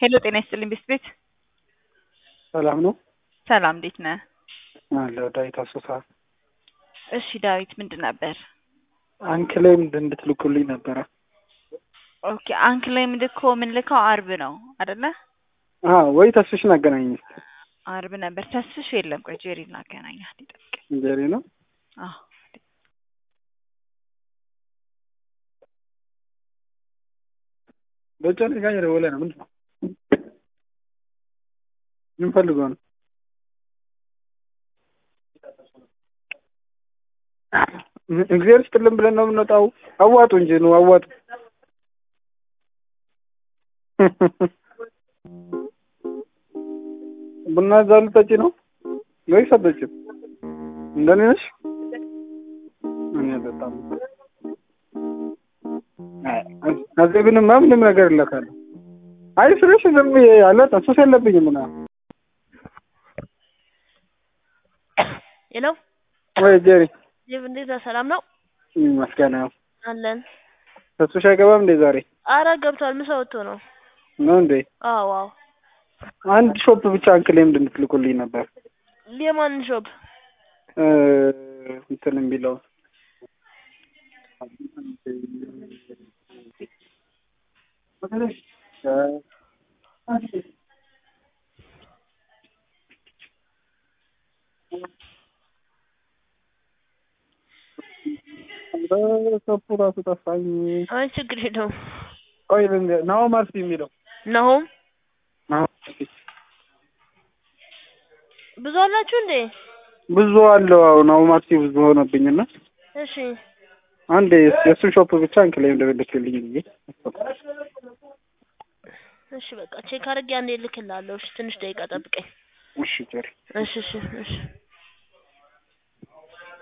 ሄሎ ጤና ይስጥልኝ ቤት ቤት ሰላም ነው ሰላም እንዴት ነህ? አለሁ ዳዊት አሶሳ። እሺ ዳዊት ምንድን ነበር? አንክሌም እንድትልኩልኝ ነበረ። ኦኬ አንክ ላይ ምልኮ የምንልከው አርብ ነው አደለ? አዎ ወይ ተስፍሽን አገናኝ እስኪ። አርብ ነበር ተስፍሽ የለም። ቆይ ጄሪ ላገናኛት ይጠብቅ። እንጀሪ ነው አዎ በጨን ጋር የደወለ ነው። ምንድን ነው ምን ፈልገው ነው? እግዚአብሔር ይስጥልን ብለን ነው የምንወጣው። አዋጡ እንጂ ነው አዋጡ። ቡና እዛ ልጠጪ ነው ወይስ አትጠጪም? እንደኔ ነሽ? እኔ በጣም ከዚህ ምንም ምንም ነገር እለካለሁ። አይ ስልሽ ዝም ብዬ አለ ሱስ የለብኝም ምናምን ሄሎ ወይ ጄሪ ጅብ እንዴት ነህ? ሰላም ነው መስገን ነው። አለን። ተስፍሽ አይገባም እንዴ ዛሬ አረ ገብቷል። ምሳ ወጥቶ ነው። ነው እንዴ? አዎ አዎ። አንድ ሾፕ ብቻ አንክሌም እንድትልኩልኝ ነበር የማን ሾፕ? እ እንትን የሚለው ሾፑ ራሱ ጠፋኝ። አይ ችግር የለውም። ቆይ ልንገር፣ ናሆ ማርሲ የሚለው ናሆም ናሆ ማርሲ ብዙ አላችሁ እንዴ? ብዙ አለው። አሁን ናሆ ማርሲ ብዙ ሆነብኝና እሺ አንድ የእሱን ሾፕ ብቻ አንክሌም እንደልክልኝ ብዬ እሺ በቃ ቼክ አድርጌ አንዴ እልክልሃለሁ። እሺ ትንሽ ደቂቃ ጠብቀኝ። እሺ ጀሪ እሺ እሺ እሺ